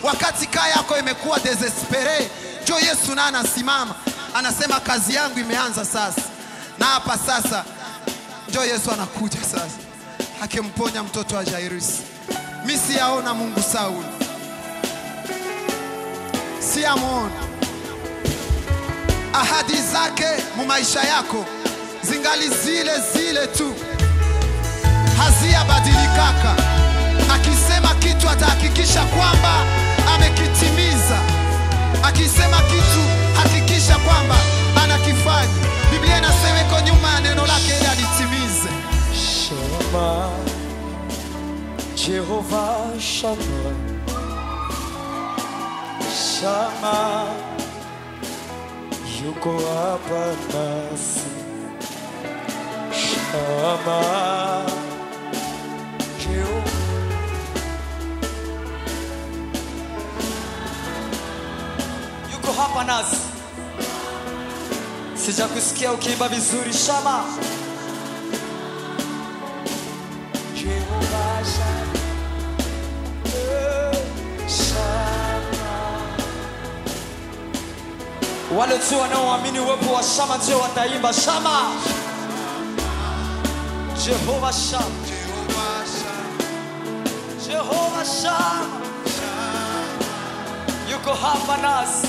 wakati kaa yako imekuwa desespere, njo Yesu naye anasimama anasema, kazi yangu imeanza sasa, na hapa sasa njo Yesu anakuja sasa, akimponya mtoto wa Jairus. Mi siyaona Mungu Sauli, siyamwona. Ahadi zake mu maisha yako zingali zile zile tu, haziyabadilikaka. Akisema kitu atahakikisha kwamba amekitimiza. Akisema kitu hakikisha kwamba anakifanya. Biblia inasema iko nyuma ya neno lake ili alitimize. Shama, Jehova Shama, Shama, yuko hapa nasi. Shama, Jehova yuko hapa nasi. Sijakusikia ukiimba vizuri Shama. Jehovah Shammah, eh, Shammah. Wale tu wanaoamini uwepo wa Shama ndio wataimba Shama. Jehova Shama, Jehova Shama, yuko hapa nasi.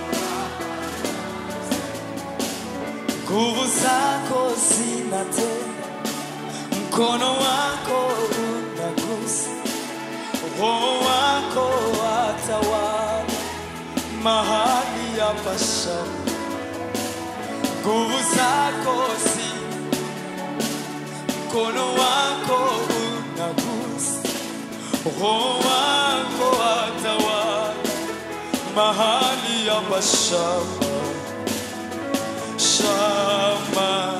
Nguvu zako zinatenda mkono wako unagusa, roho wako watawala mahali hapa Shama. Nguvu zako si mkono wako unagusa, roho wako watawala mahali hapa Shama. Shama.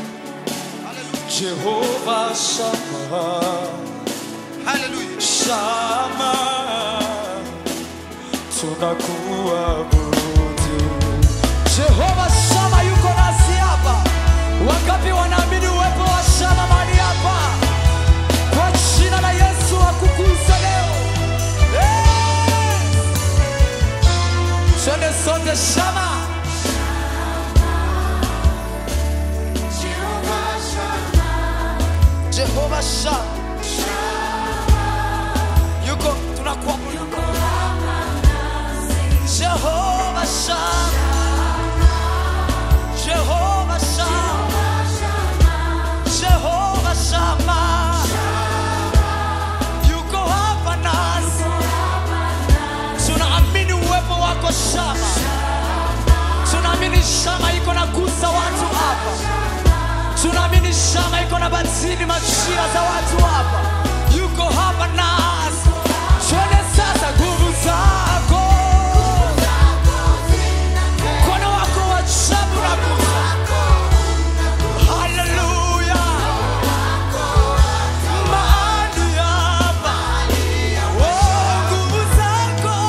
Jehovah Shammah, Haleluya. Shama, tunakuabudu. Jehovah Shama yuko nasi hapa. Wangapi wanaamini uwepo wa Shama mahali hapa? Kwa jina la Yesu akukuza leo. Eh! Twende sote Shama. Jehovah Shama. Yuko tunakuabudu. Jehovah Shama. Jehovah Shama. Jehovah Shama. Yuko hapa nasi. Tunaamini uwepo wako Shama. Tunaamini Shama iko na gusa watu hapa. Tunaamini Shama iko na batili machia za watu hapa. Yuko hapa nasi. Twende sasa nguvu zako. Mkono wako wa ajabu na gusa. Haleluya. Mahali hapa. Oh, nguvu zako.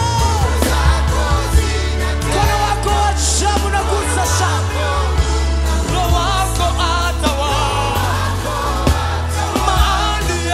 Mkono wako wa ajabu na gusa Shama. Roho wako atawala mahali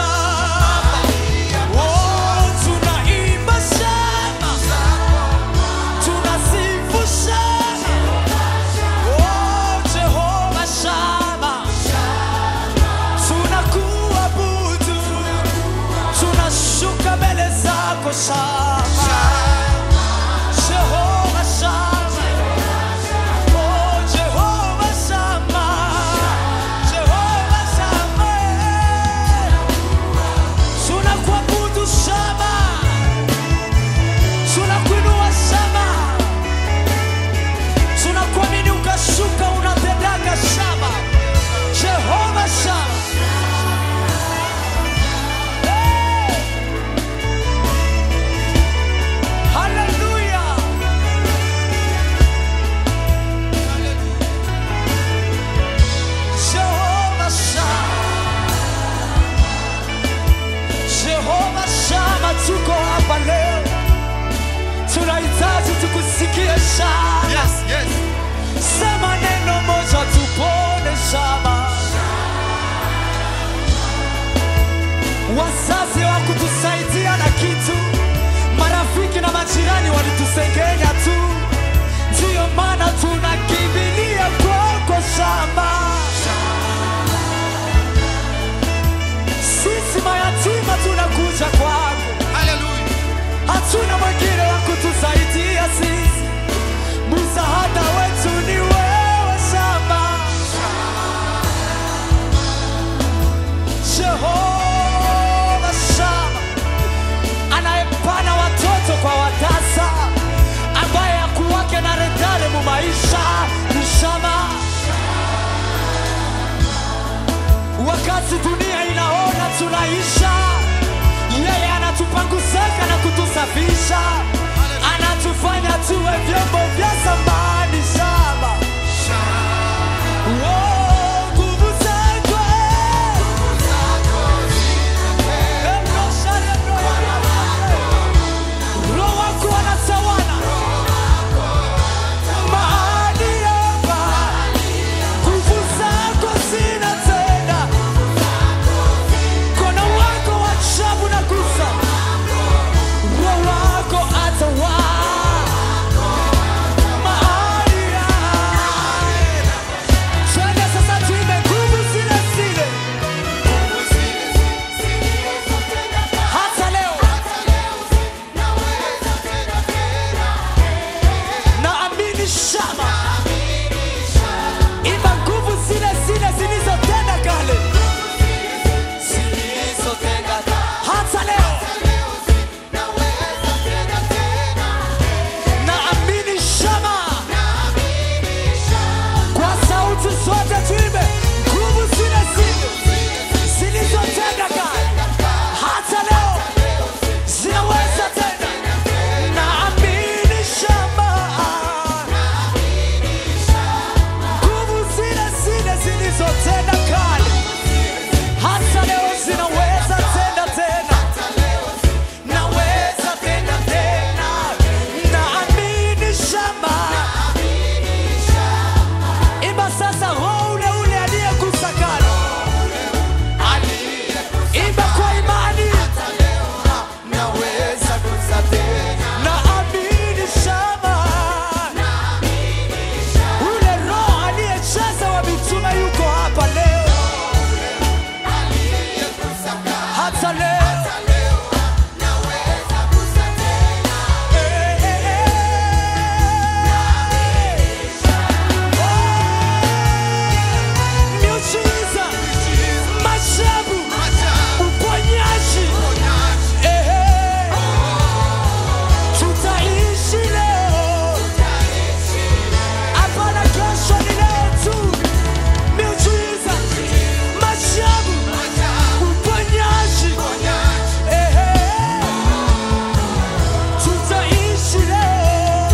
unatufanya tu, ndiyo maana tunakimbilia kwako shamba. Sisi mayatima tunakuja kwako, Haleluya. hatuna mwingine wa kutusaidia sisi, msaada wetu ni wewe shamba. Jehova Shama anayepana watoto kwa watasa, ambaye hakuwake na retare mu maisha ni Shama. Wakati dunia inaona tunaisha, yeye anatupanguzeka na kutusafisha, anatufanya tuwe vyombo vya samani Shama. Oh, nguvu zako, eh. Roho wako anatawala mahali hapa, nguvu zako zinatenda, mkono wako wa ajabu na gusa, Roho wako atawala mahali hapa. Twende sasa tuimbe nguvu zile zile hata leo. naamini shama imba nguvu zile zile zilizotenda kale zilizotenda hata leo naamini shama kwa sauti zote tuimbe nguvu zile zile zilizotenda kale hata leo zinaweza tena naamini shama nguvu zile zile zilizotenda kale hata leo zinaweza tenda tena naweza tenda tena naamini shamba imba sasa roho ule ule aliyegusa kale imba kwa imani naweza gusa tena naamini shamba ule roho aliyejaza wa mitume yuko hapa leo hata leo Eh, eh, eh. Oh, miujiza, maajabu, uponyaji. Eh, eh. Tutaishi leo hapana kesho ni leo tu miujiza maajabu uponyaji Ehe. tutaishi leo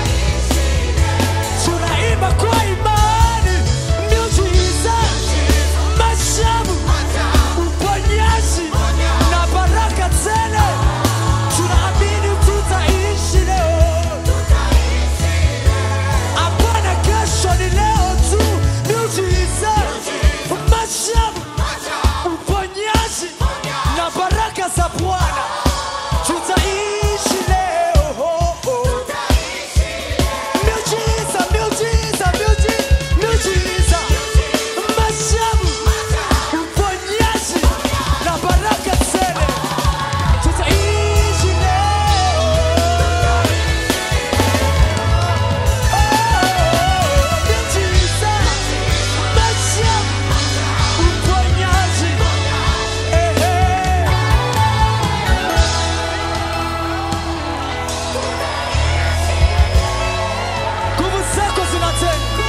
tunaimba kwa imani miujiza maajabu uponyaji na baraka tele tunaamini tutaishi leo hapana kesho ni leo tu miujiza maajabu uponyaji na baraka za bwana tutaishi leo miujiza miujiza miuji- miujiza maajabu uponyaji na baraka tele tutaishi leo miujiza maajabu uponyaji ehe nguvu zako zinatenda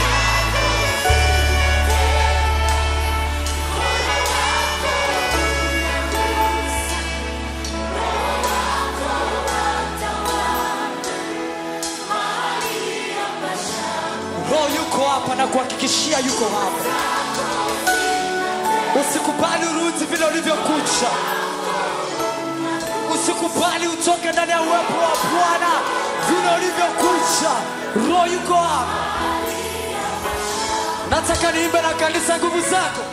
roho yuko hapa na kuhakikishia yuko hapa usikubali urudi vile ulivyokucha usikubali utoke ndani ya uwepo wa bwana vile ulivyokucha roho yuko hapa nataka niimbe na kanisa nguvu zako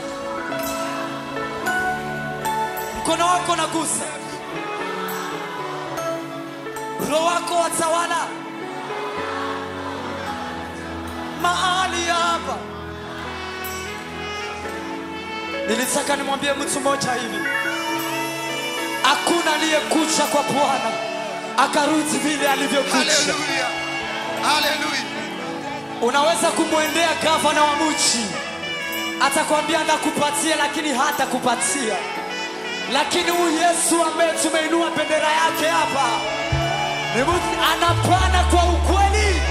mkono wako nagusa roho wako watawala mahali hapa. Nilitaka nimwambie mtu mmoja hivi, hakuna aliyekucha kwa Bwana akarudi vile alivyokucha. Haleluya. Haleluya. Unaweza kumwendea gavana wa mji, atakwambia ndakupatia, lakini hatakupatia. Lakini huyu Yesu ambaye tumeinua bendera yake hapa ni mtu anapana kwa ukweli.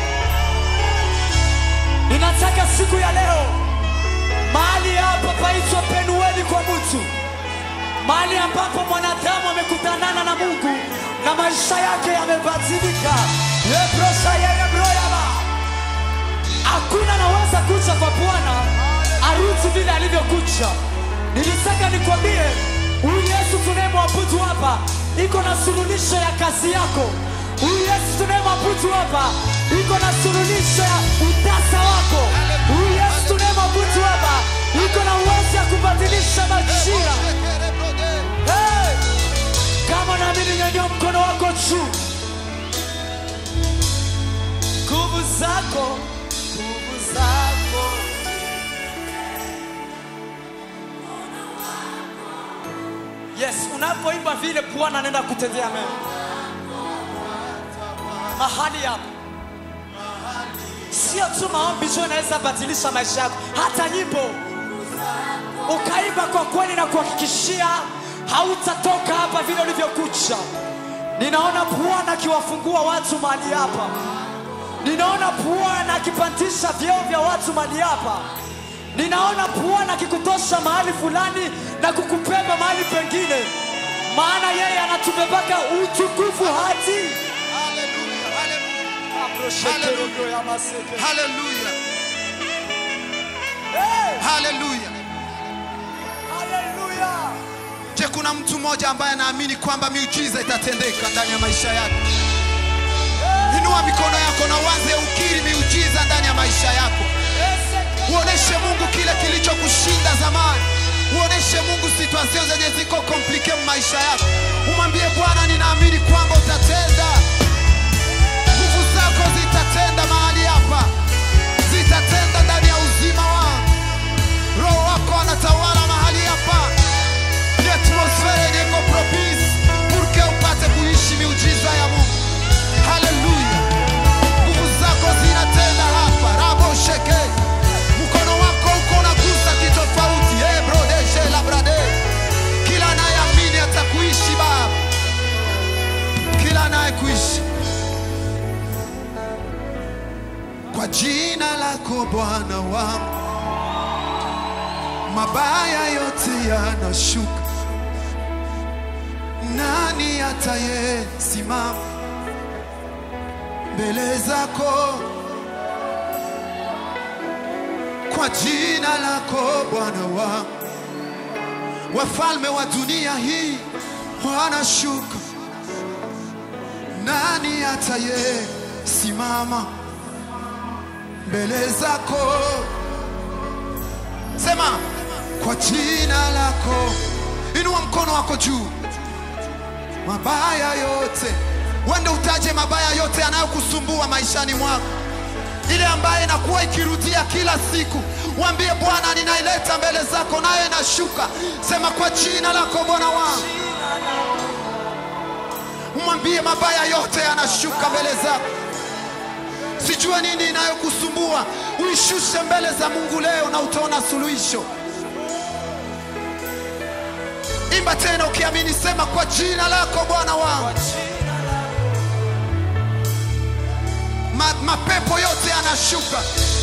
Ninataka siku ya leo mahali hapa paitwa Penueli kwa mtu, mahali ambapo mwanadamu amekutanana na Mungu na maisha yake yamebadilika. Yebrosha yerebroyaba hakuna anaweza kucha kwa Bwana arudi vile alivyokucha. Nilitaka nikwambie huyu Yesu tunayemwabudu hapa iko na suluhisho ya kazi yako. Huyu Yesu tunayemwabudu hapa iko na suluhisho ya utasa wako. Huyu Yesu tunayemwabudu hapa iko na uwezo ya kubadilisha majira. Hey! Kama naamini, nyanyua mkono wako juu. Nguvu zako, nguvu zako Yes, unapoimba vile Bwana anaenda kutendea mema mahali hapo. Sio tu maombi tu inaweza badilisha maisha yako, hata nyimbo ukaimba kwa kweli na kuhakikishia hautatoka hapa vile ulivyokucha. Ninaona Bwana akiwafungua watu mahali hapa, ninaona Bwana akipandisha vyeo vya watu mahali hapa, ninaona Bwana akikutosha mahali fulani na kukubeba mahali pengine, maana yeye anatubebaka utukufu hati Haleluya. Haleluya. Haleluya. Hey! Haleluya. Haleluya! Je, kuna mtu mmoja ambaye anaamini kwamba miujiza itatendeka ndani ya maisha yako? Inua mikono yako na uanze ukiri miujiza ndani ya maisha yako. Uoneshe Mungu kile kilichokushinda zamani. Uoneshe Mungu situation zenye ziko komplike mu maisha yako. Umwambie Bwana, ninaamini kwamba utatenda. Nguvu zako zitatenda mahali hapa, zitatenda ndani ya uzima wangu. Roho wako anatawala mahali hapa. Ni atmosfera yenye iko propice pour que upate kuishi miujiza ya Mungu. Haleluya. Nguvu zako zinatenda hapa. Rabo sheke. Mkono wako uko unagusa kitofauti. Eh, brode, she la brade. Kila anayeamini atakuishi Baba. Kila anayekuishi kwa jina lako Bwana wangu, mabaya yote yanashuka. Nani atayesimama mbele zako? Kwa jina lako Bwana wangu, wafalme wa dunia hii wanashuka. Nani atayesimama mbele zako? Sema kwa jina lako, inua mkono wako juu. Mabaya yote, wende utaje mabaya yote yanayokusumbua maishani mwako, ile ambaye inakuwa ikirudia kila siku. Mwambie Bwana, ninaileta mbele zako, nayo inashuka. Sema kwa jina lako Bwana wangu, umwambie mabaya yote yanashuka mbele zako. Sijua nini inayokusumbua, uishushe mbele za Mungu leo na utaona suluhisho. Imba tena ukiamini, sema kwa jina lako Bwana wangu. Ma, mapepo yote yanashuka,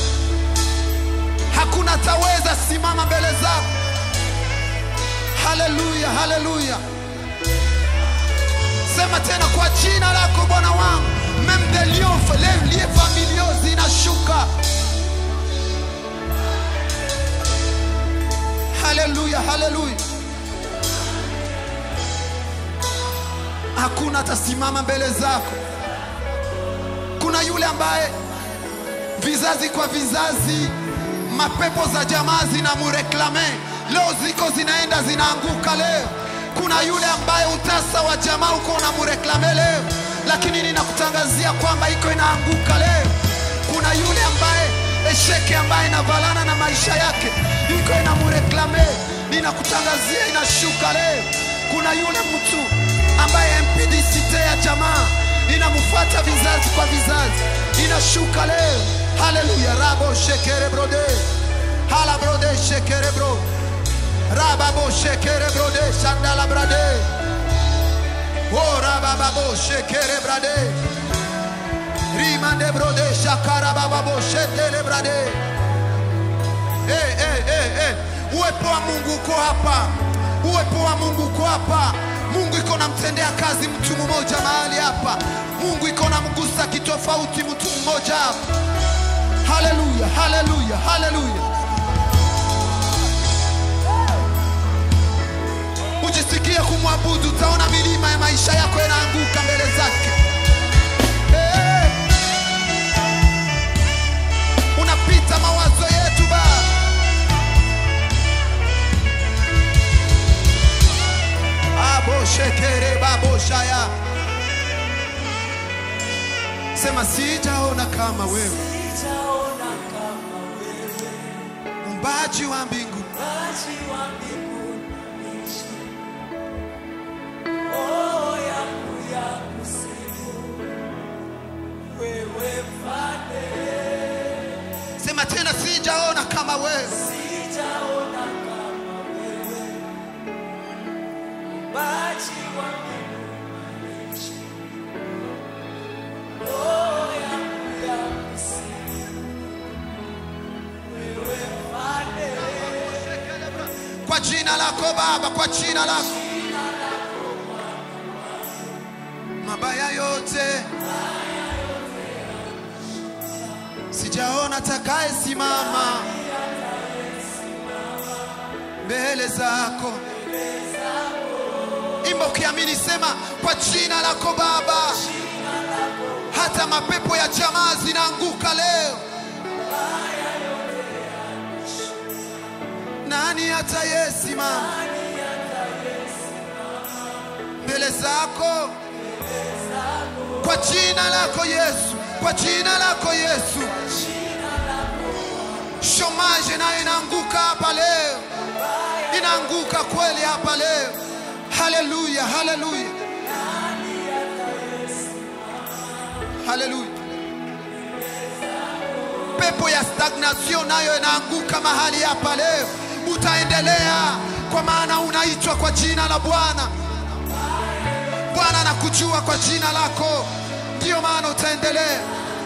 hakuna taweza simama mbele zako. Haleluya, haleluya. Sema tena kwa jina lako Bwana wangu, même des lions, les liens familiaux zinashuka. Haleluya, haleluya. Hakuna atasimama mbele zako. Kuna yule ambaye vizazi kwa vizazi mapepo za jamaa zinamureklame, leo ziko zinaenda zinaanguka leo. Kuna yule ambaye utasa wa jamaa uko unamureklame leo, lakini ninakutangazia kwamba iko inaanguka leo. Kuna yule ambaye esheke ambaye inavalana na maisha yake iko inamureklame, ninakutangazia inashuka leo. Kuna yule mtu ambaye impidisite ya jamaa inamfuata vizazi kwa vizazi, inashuka leo. Haleluya, rabo shekere brode, hala brode shekere bro, rababo shekere brode, shandala brade, o rababo shekere brade, rimande brode, shakara bababo shetele brade. Hey, hey, hey, hey. Uwepo wa Mungu uko hapa, uwepo wa Mungu uko hapa. Mungu iko namtendea kazi mtu mmoja mahali hapa. Mungu iko namgusa kitofauti mtu mmoja hapa. Haleluya, haleluya, haleluya. Ujisikie kumwabudu, utaona milima ya maisha yako inaanguka mbele zake. Hey. Unapita mawazo yetu Baba. Abo shekere babo shaya. Sema sijaona kama wewe, Sijaona kama wewe, mumbaji wa mbingu, Muumbaji wa mbingu na nchi. Oh, yangu ya kusifu wewe Mfalme. sema tena, sijaona kama wewe, Sijaona kama wewe, Muumbaji wa mbingu na nchi. Oh, yangu ya kusifu wewe Mfalme. kwa jina lako Baba, kwa jina lako mabaya yote sijaona takaye simama mbele zako. Imba ukiamini, sema kwa jina lako Baba, hata mapepo ya jamaa zinaanguka leo. Nani atayesimama mbele zako? Kwa jina lako Yesu, kwa jina lako Yesu. Shomaje nayo inaanguka hapa leo, inaanguka kweli hapa leo. Haleluya, haleluya, haleluya. Pepo ya stagnation nayo inaanguka mahali hapa leo. Utaendelea kwa maana unaitwa kwa jina la Bwana. Bwana anakujua kwa jina lako, ndiyo maana utaendelea.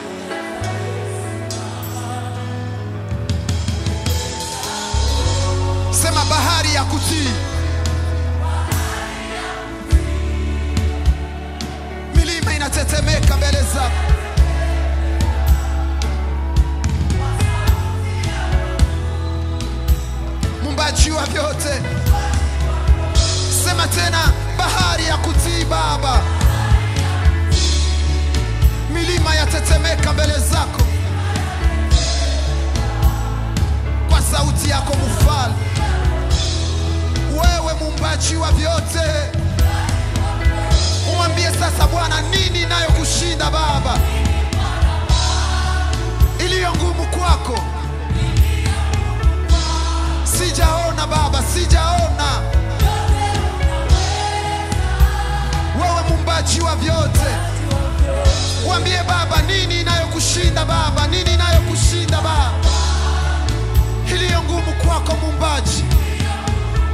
Sema bahari ya kutii, milima inatetemeka mbele zako. Muumbaji wa vyote, sema tena, bahari ya kutii Baba, milima yatetemeka mbele zako kwa sauti yako mfalme. Wewe muumbaji wa vyote, umwambie sasa Bwana, nini inayokushinda Baba, iliyo ngumu kwako? Sijaona Baba, sijaona. Wewe muumbaji wa vyote, mwambie Baba, nini inayokushinda Baba, nini inayokushinda Baba, iliyo ngumu kwako muumbaji.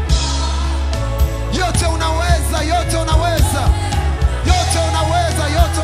Yote unaweza, yote unaweza, yote unaweza, yote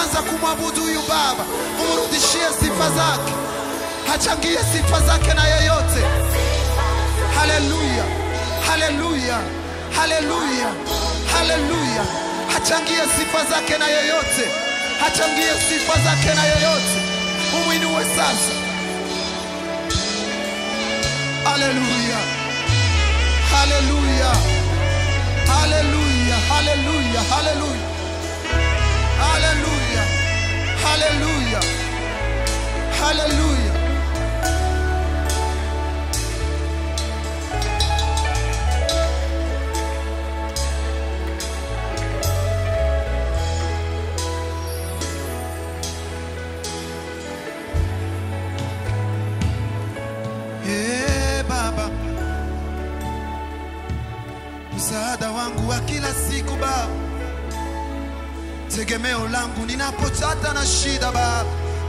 Anza kumwabudu huyu Baba, umrudishie sifa zake, achangie sifa zake na yeyote. Haleluya, haleluya, haleluya, haleluya. Achangie sifa zake na yeyote, achangie sifa zake na yeyote. Umwinue sasa. Haleluya, haleluya, haleluya, haleluya, haleluya, haleluya, haleluya, haleluya. Ee Baba, msaada wangu wa kila siku Baba, tegemeo langu ninapopata na shida Baba.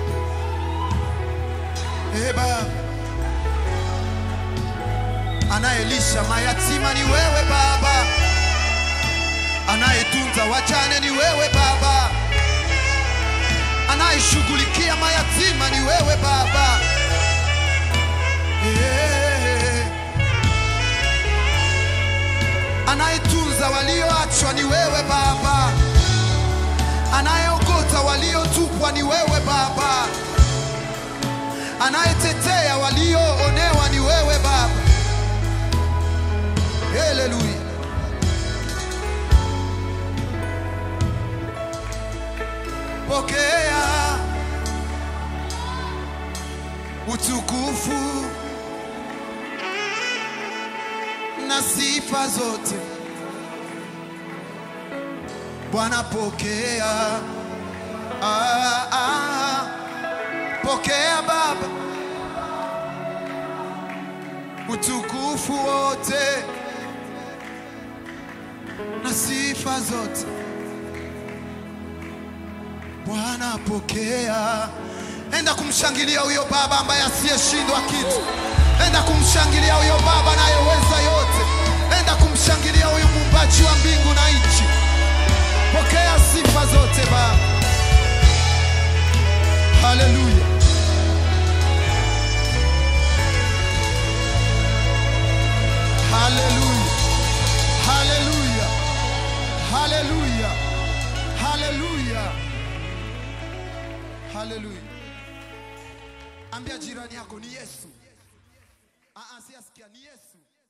Ee Baba, anayelisha mayatima ni wewe Baba, anayetunza wajane ni wewe Baba, anayeshughulikia mayatima ni wewe Baba. Eh. Anayetunza walioachwa ni wewe Baba, anayeokota waliotupwa ni wewe Baba, anayetetea walioonewa ni wewe Baba. Haleluya. Pokea utukufu na sifa zote. Bwana pokea, ah, ah, pokea Baba utukufu wote na sifa zote. Bwana pokea. Enda kumshangilia huyo Baba ambaye asiyeshindwa kitu. Enda kumshangilia huyo Baba anayeweza yote. Enda kumshangilia huyu muumbaji wa mbingu na nchi. Pokea sifa zote Baba. Haleluya. Haleluya. Haleluya. Haleluya. Haleluya. Haleluya. Ambia jirani yako ni Yesu. Ah, ah, siasikia ni Yesu.